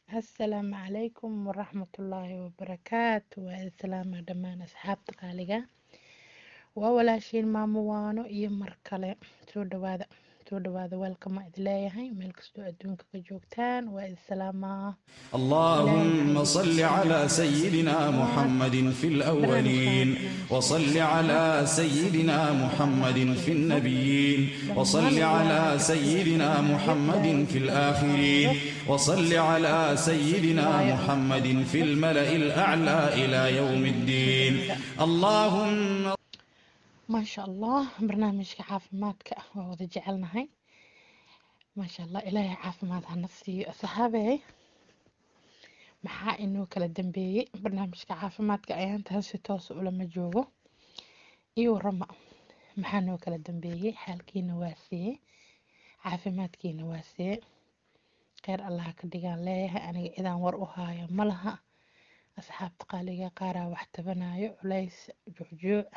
asalaamu calaykum waraxmatullaahi wabarakaatu waa islaama dhammaan asxaabta qaaliga waa walaashiin maamo waano iyo mar kale soo dhawaada soo dhawaada weelkama idin leeyahay meel kastoo adduunka ka joogtaan waa islaamaa اللهم صل على سيدنا محمد في الأولين وصل على سيدنا محمد في النبيين وصل على سيدنا محمد في الآخرين وصل على سيدنا محمد في الملأ الأعلى إلى يوم الدين اللهم maasha allah barnaamijka caafimaadka waa wada jecelnahay maasha allah ilaahay caafimaad hana siiyo saxaabey maxaa inoo kala dambeeyey barnaamijka caafimaadka ayaantaha si toos ulama joogo iyo warama maxaa noo kala dambeeyey xaalkiina waa see caafimaadkiina waa see kheyr allaha ka dhigaan leeyahay aniga cidaan war u haayo ma laha asxaabta qaaliga qaaraa wax tabanayo culays joojooc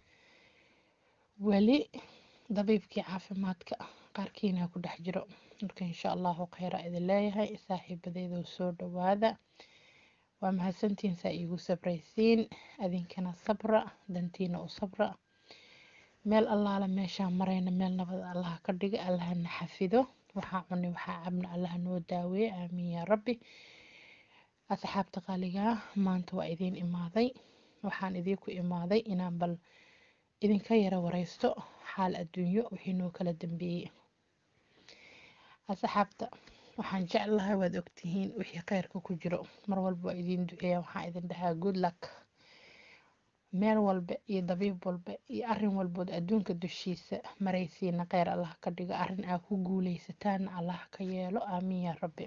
weli dabiibkii caafimaadka qaarkiina ku dhex jiro marka insha allahu kheyra idin leeyahay saaxiibadeydoo soo dhawaada waa mahadsantiin saa iigu sabraysiin adinkana sabra dantiina u sabra meel allaala meeshaan marayna meel nabad allaha ka dhiga allahana xafido waxaa cuni waxaa cabna allaha noo daaweeye aamiin yaa rabbi asxaabta qaaligaa maanta waa idiin imaaday waxaan idiinku imaaday inaan bal idinka yara wareysto xaal adduunyo wixii noo kala dambeeyey asxaabta waxaan jeclahay waad ogtihiin wixii kheyrka ku jiro mar walba waa idiin duceeya waxaan idin dhahaa good luck meel walba iyo dabiib walba iyo arin walbood adduunka dushiisa maraysiina kheyr allah ka dhigo arin aa ku guuleysataana allah ka yeelo aamiin yaa rabbi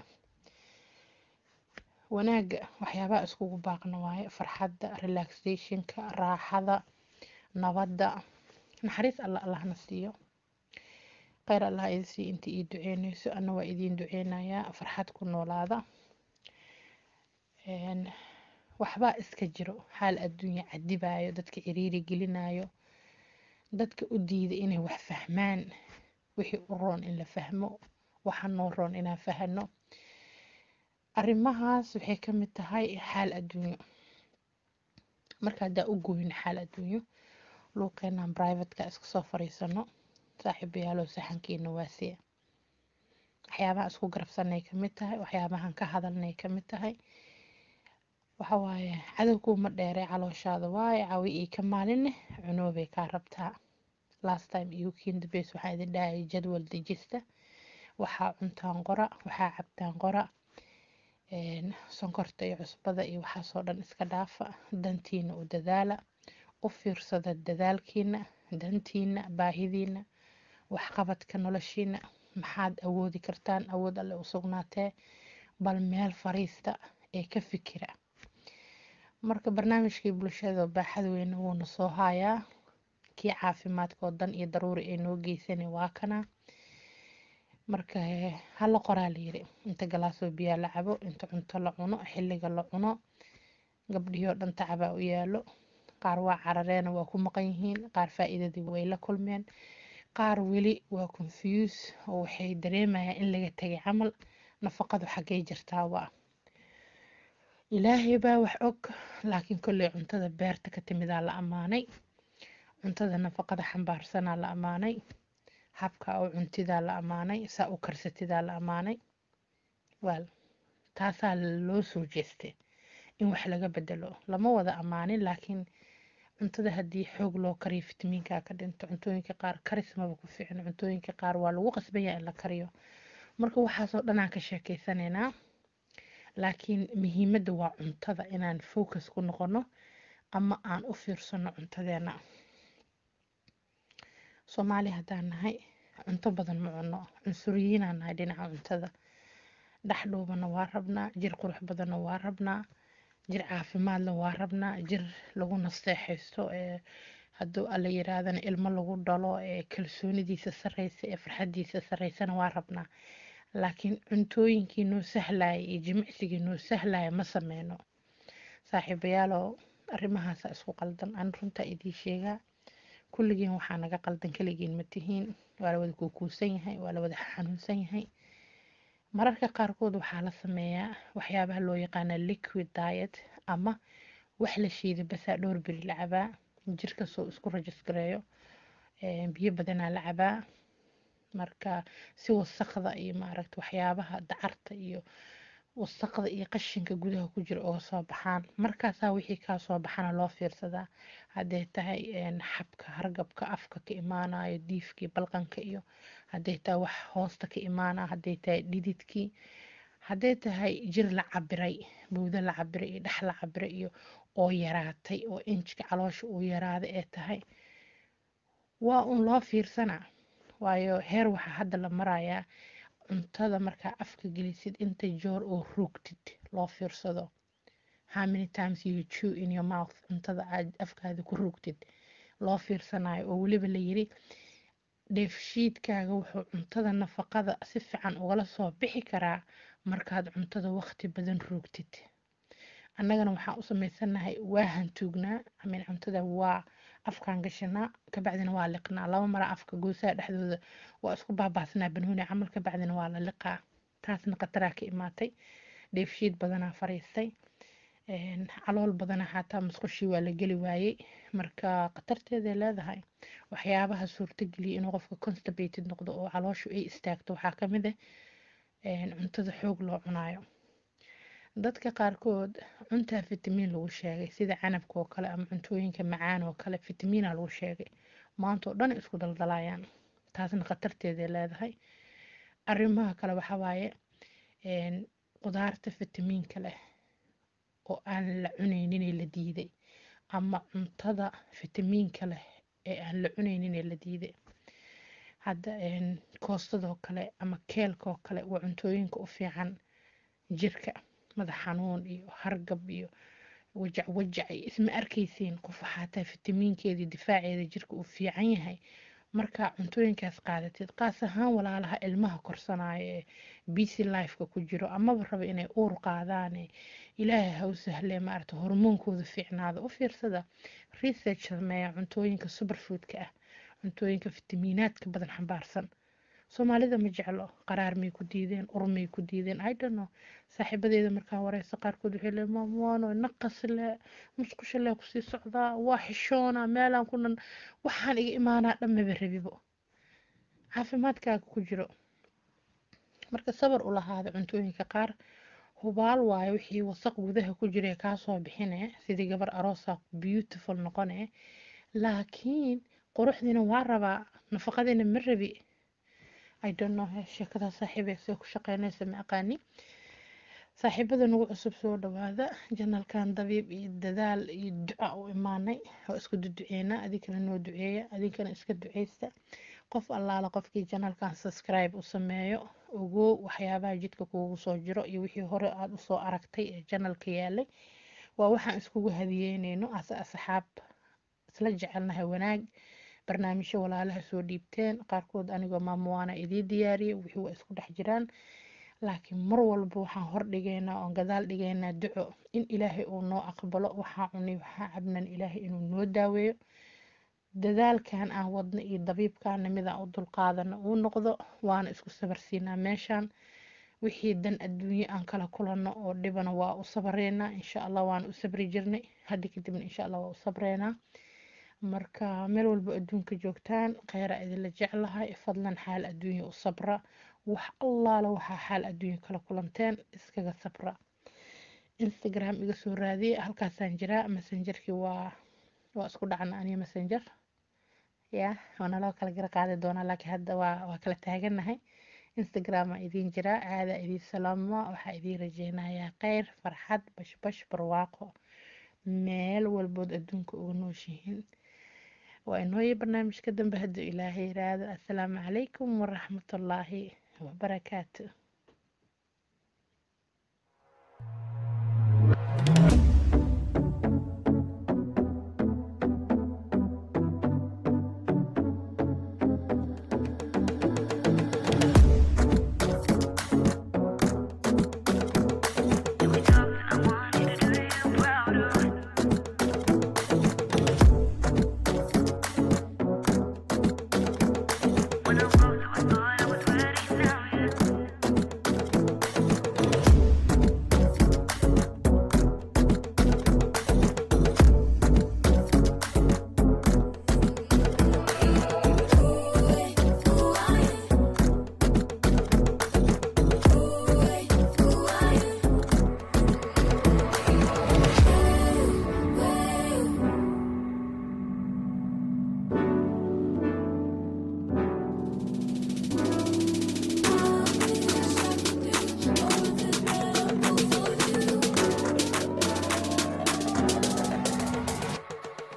wanaaga waxyaabaha iskugu baaqna waaye farxadda relaxationka raaxada nabadda naxariis alla allahna siiyo kheyr allah idin sii inta ii duceyneyso ana waa idiin duceynayaa farxad ku noolaada waxbaa iska jiro xaal adduunya cadibayo dadka ciriiri gelinayo dadka u diida inay wax fahmaan wixii u roon in la fahmo waxa noo roon inaan fahano arrimahaas waxay ka mid tahay xaal adduunyo marka haddaa u gooyno xaal adduunyo luuqeenaan brivatka iska soo fariisano saaxiibayaalow saxankiina waasiya waxyaabaha isku garabsanay ka mid tahay waxyaabahan ka hadalnay ka mid tahay waxa waaye cadowkuuma dheeree calooshaada waaye cawi ii ka maalinne cunoobay kaa rabtaa last time iyo kindabes waxaan idin dhahayay jadwal dejista waxaa cuntaan qora waxaa cabtaan qora sonkorta iyo cusbada iyo waxaasoo dhan iska dhaafa dantiina u dadaala u fiirsada dadaalkiina dantiina baahidiina waxqabadka noloshiina maxaad awoodi kartaan awood alle u sugnaatee bal meel fariista ee ka fikira marka barnaamijkii bulshada baaxad weyne wuuna soo haayaa kii caafimaadka oo dan iyo daruuri ay noo geysana waa kana marka hala qoraa layiri inta galaasoo biyaa la cabo inta cunto la cuno xilliga la cuno gabdhihii oo dhan tacabaa u yaalo qaar waa carareena waa ku maqan yihiin qaar faa-iidadii way la kulmeen qaar weli waa confuse oo waxay dareemayaan in laga tegay camal nafaqadu xaggay jirtaa waa ilaahay baa wax og laakiin kolley cuntada beerta ka timidaa la ammaanay cuntada nafaqada xambaarsanaa la ammaanay habka oo cuntidaa la ammaanay saa u karsatidaa la ammaanay waal taasaa loo soo jeestay in wax laga bedelo lama wada ammaanin laakiin cuntada haddii xoog loo kariyo fitamiinka ka dhinto cuntooyinka qaar karismaba ku fiicno cuntooyinka qaar waa lagu qasbanyaa in la kariyo marka waxaasoo dhanaan ka sheekeysanaynaa laakiin muhiimadda waa cuntada inaan focus ku noqono ama aan u fiirsano cuntadeena soomaali haddaan nahay cunto badan ma cuno cunsuriyiinaan nahay dhinaca cuntada dhexdhuubana waa rabnaa jir qurux badanna waa rabnaa jir caafimaadna waa rabnaa jir lagu nasteexaysto ee hadduu alla yiraahdana ilmo lagu dhalo ee kalsoonidiisa sarreysa ee farxadiisa sarreysana waa rabnaa laakiin cuntooyinkii noo sahlaya iyo jimicsigii noo sahlaya ma sameyno saaxiibayaalow arrimahaasa isku qaldan aan runtaa idiin sheegaa kulligiin waxaa naga qaldan keligiin ma tihiin waa la wada kuukuusan yahay waa la wada xanuunsan yahay mararka qaarkood waxaa la sameeyaa waxyaabaha loo yaqaana liquid diet ama wax la shiiday basaa dhowr beri la cabaa jirka soo isku rajisgareeyo biyo badanaa la cabaa marka si wasaqda iyo maaragta waxyaabaha dacarta iyo wasaqda iyo qashinka gudaha ku jira uga soo baxaan markaasaa wixii kaa soo baxana loo fiirsadaa hadday tahay xabka hargabka afka ka imaanayo diifkii balqanka iyo hadday tahay wax hoosta ka imaanaya hadday tahay dhididkii hadday tahay jir la cabiray bowdo la cabiray iyo dhex la cabiray iyo oo yaraatay oo injka caloosha uu yaraaday ee tahay waa un loo fiirsanaa waayo heer waxaa hadda la marayaa cuntada markaa afka gelisid inta joor oo rugtid loo fiirsado how many times you chew in your mouth cuntada aad afkaada ku rugtid loo fiirsanayo oo weliba la yiri dheefshiidkaaga wuxuu cuntada nafaqada si fiican ugala soo bixi karaa markaad cuntada waqti badan rugtid annagana waxaan u samaysanahay waa hantuugnaa amin cuntada waa afkaan gashanaa kabacdina waa liqnaa laba mara afka goosaha dhexdooda waa isku baabaasanaa banhuuni camal kabacdina waa la liqaa taasna khataraa ka imaatay dheefshiid badanaa fariistay calool badanaa xataa musqushii waa la geli waayey marka khatarteeday leedahay waxyaabaha suurtageliya inuu qofka constipated noqdo oo calooshu ay istaagto waxaa ka mid ah cuntada xoog loo cunaayo dadka qaarkood cuntaa fitamiin lagu sheegay sida canabka oo kale ama cuntooyinka macaan oo kale fitamiina lagu sheegay maanta oo dhan isku daldalayaan taasna khatarteeday leedahay arrimaha kale waxaa waaye qudaarta fitamiinka leh oo aan la cunayninee la diiday ama cuntada fitamiinka leh ee aan la cunayninee la diiday hadda koostadoo kale ama keelkaoo kale waa cuntooyinka u fiican jirka madax xanuun iyo hargab iyo wajac wajac iyo isma arkaysiin qof waxaa tahay fitamiinkeedii difaaceeda jirka uu fiican yahay markaa cuntooyinkaas qaadatid qaas ahaan walaalaha ilmaha korsanaayo ee busy lifeka ku jiro amaba raba inay uur qaadaane ilaahay ha u sahlee maarata hormoonkooda fiicnaada u fiirsada research sameeya cuntooyinka superfoodka ah cuntooyinka fitamiinaadka badan xambaarsan soomaalida ma jeclo qaraar may ku diideen ur may ku diideen idonno saaxiibadeeda markaan wareysa qaarkood waxay lee maamuwaano naqasle musqushalee kusii socdaa waa xishoona meelaan kunan waxaan iga imaanaa dhammaba rabibo caafimaadkaaga ku jiro marka sabar u lahaada cuntooyinka qaar hubaal waayo wixii wasaq gudaha ku jira kaasoo bixine sidii gabar aroosa beautiful noqone laakiin quruxdiina waa rabaa nafaqadiina ma rabi i don't know sheekada saaxiibay see ku shaqeynaysa ma aqaani saaxiibada nagu cusub soo dhawaada janalkan dabiib iyo dadaal iyo duca u imaanay oo isku duduceena adinkana noo duceeya adinkana iska duceysta qof allaala qofkii janalkan subscribe u sameeyo ogow waxyaabaha jidka kuugu soo jiro iyo wixii hore aada usoo aragtay ee janalka yaalay waa waxaan iskugu hadiyeyneyno ase asxaab isla jecelnahay wanaag barnaamijyo walaalaha soo dhiibteen qaarkood anigoo maamuwaana idii diyaariyay wixii waa isku dhex jiraan laakiin mar walba waxaan hor dhigaynaa oon gadaal dhigaynaa duco in ilaahay uu noo aqbalo waxaa cunay waxaa cabnan ilaahay inuu noo daaweeyo dadaalkan aan wadno iyo dabiibkaana midaan u dulqaadano uu noqdo waana isku sabarsiinaa meeshaan wixii dan adduunye aan kala kulanno oo dhibana waa u sabreynaa insha allah waan u sabri jirnay hadda kadibna insha allah waa u sabreynaa marka meel walba adduunka joogtaan kheyra idinla jeclahay fadlan xaal adduunya u sabra wax allaala waxaa xaal adduunya kala kulanteen iskaga sabra instagram iga soo raadiyay halkaasaan jiraa messengerkii waa waa isku dhacna aniga messenger ya waana loo kala gara qaadi doonaa laakiin hadda waa waa kala taaganahay instagrama idiin jiraa aadaa idiin salaamo waxaa idiin rajeynayaa kheyr farxad bashbash barwaaqo meel walbood adduunka uga nooshihiin waa inooyi barnaamijka dambe hadduu ilaahay yiraahdo assalaamu calaykum waraxmatullaahi wabarakaatu